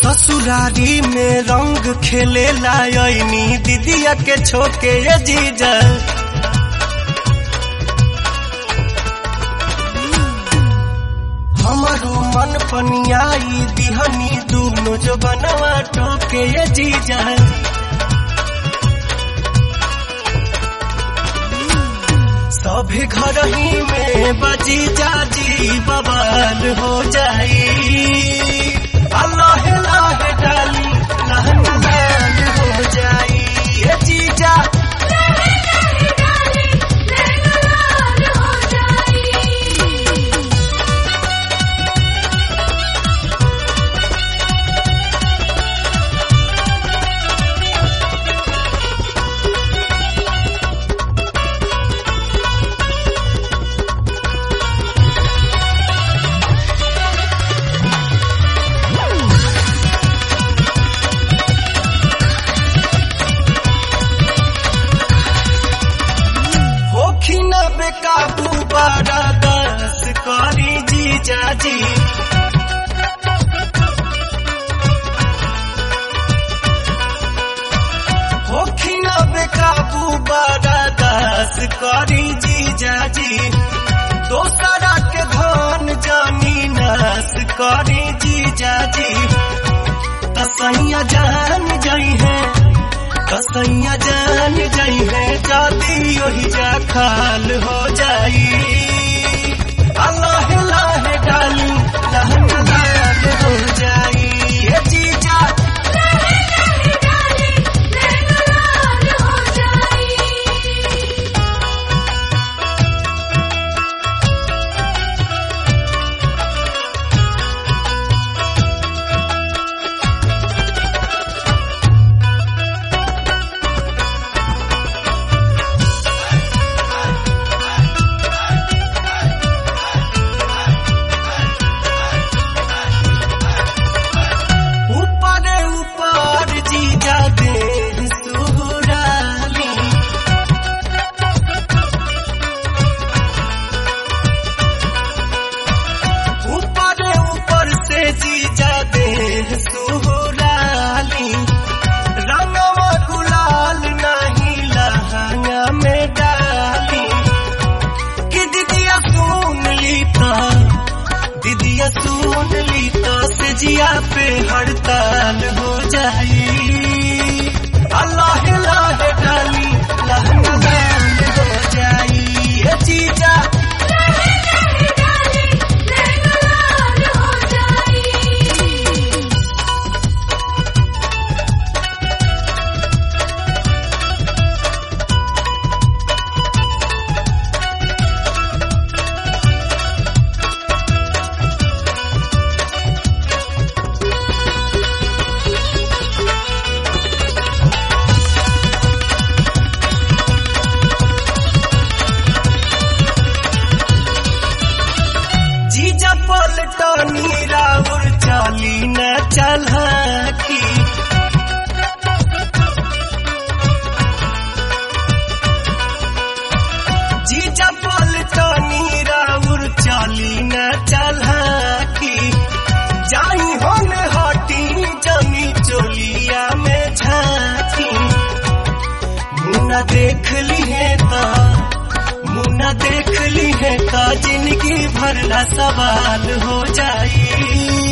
ससुरारी में रंग खेले लायनी दीदिया के छोके ये जीजा हमारो मन पनियाई दिहनी दूनो जो बनवा टोके ये जीजा सभी घर ही में बजी जाजी बवाल हो जाई अल्लाह लाह डाली लहन लाल हो जाई ये जीजा होखी न बेकाबू बारा दस करी जीजा जी होखी न बेकाबू बारा दस करी जीजा जी दोसरा के धन जमीनस करी जीजा जी तसैया जान जाई है कसैया जान जाई है जाती वही जा खाल हो जाई अल्लाह लाह डाली लहन लाल हो जाई ये जीजा ऊपर ऊपर जीजा दे सुराली ऊपर ऊपर से जीजा दे सुराली रंगवा गुलाल नहीं लहंगा में डाली कि दीदिया सुन ली तो दीदिया सुन ली तो से जिया पे हड़ताल हो जाई अल्लाह लाह डाली लहंगा लाल हो जाई ये जीजा जीजा पलटनी राउर चाली न चलकी जीजा पलटनी राउर चाली न चलकी जाई होन हटी जमी चोलिया में झांकी मुन्ना देख ली है ता मुन्ना देख ली है का जिंदगी भर ला सवाल हो जाई